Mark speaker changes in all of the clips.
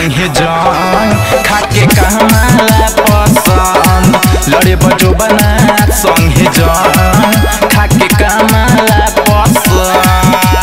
Speaker 1: संगे जंग खाके कहमाला पसंद लड़े बजो बना संगे जंग खाके कहमाला पसंद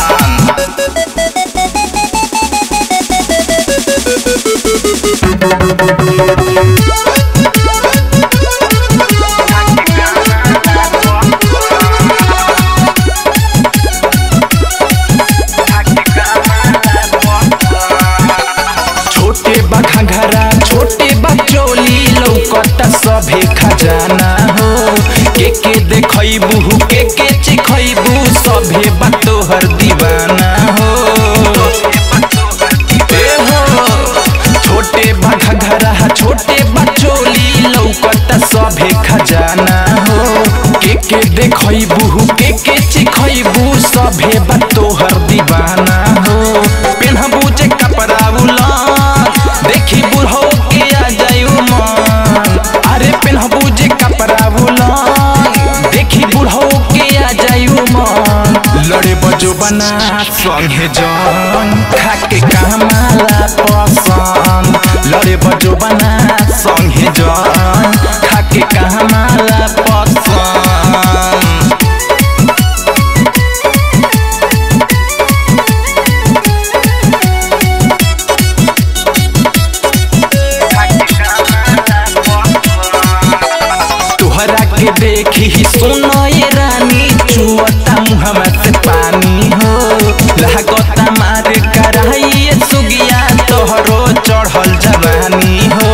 Speaker 1: छोटे बा घंघरा छोटे बा चोली लौकता सभे खजाना हो के के देखैबू के के चिखैबू सभे बा तोहर दीवाना हो ए हो छोटे बा घंघरा छोटे बा चोली लौकता सभे खजाना हो के के देखैबू के के चिखैबू सभे बा तोहर दीवाना हो पेन्हबू जे कपड़ा उलन देखी बुढ़ो के आ जायु मन अरे पेन्हबू जे कपड़ा उलन देखी बुढ़ो के आ जायु मन लड़े बजो बना संगे जन खाके कमाला पसंद लड़े बजो बना संगे जन खाके कमाला पसंद तोहरा के देखी सुनो ये रानी चुअता मुहम्मा से पानी हो लागता मार कराई सुगिया तोहरो चढ़ल जवानी हो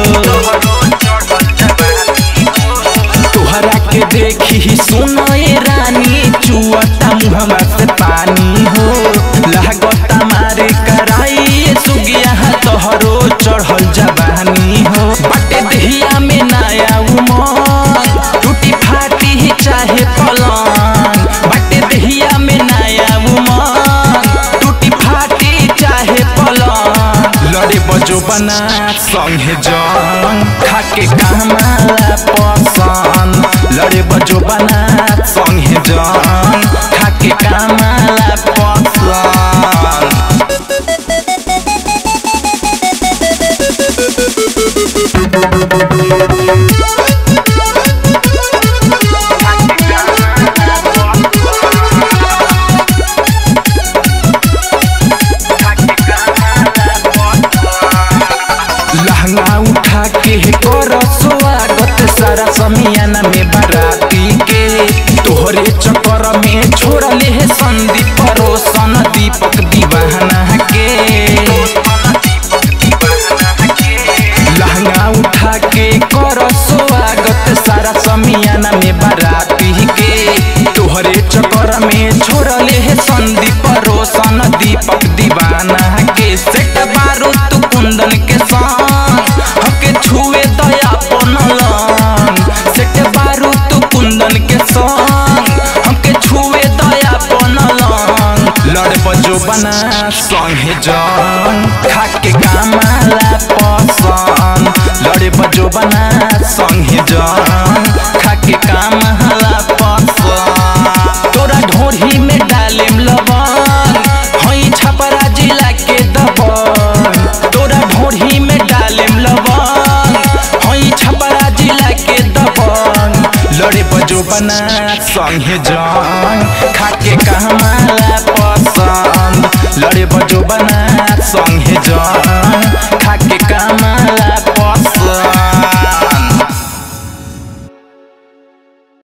Speaker 1: तोहरा के देखी सुनो ये रानी चुअता मुहम्मा से पानी हो लागता मार कराई सुगिया तोहरो चढ़ल जवानी हो बटे दहिया में नया उमंग टूटी फाटी ही चाहे पलंग बटे दहिया में नया उमंग टूटी फाटी चाहे पलंग लड़े बजो बना संगे जंग खाके कमाला पसंद लड़े बजो बना संगे जंग खाके कमाला पसंद लहंगा उठा के कर स्वागत सारा समियाना में बाराती के तोहरे चक्कर में छोड़ले है संदीप रोशन दीपक दीवाना के लहंगा उठा के कर स्वागत सारा समियाना में बाराती के तोहरे चक्कर में छोड़ले है संदीप रोशन दीपक दीवाना के सेट बारू तू कुंदन के संग हके छुए दया पनलन सेट बारू तू कुंदन के संग हमके छुए दया पनलन लड़ बजो बना संगे जन खाके कामाला पसंद लड़े बजो बना संगे जन खाके कामाला पसंद तोरा ढोरी में डालेम लवन हई छपरा जिला के दबन तोरा ढोरी में डालेम लवन हई छपरा जिला के दबन लड़े बजो बना संगे जन खाके कहमाला पसंद लड़े बजो बना संगे जन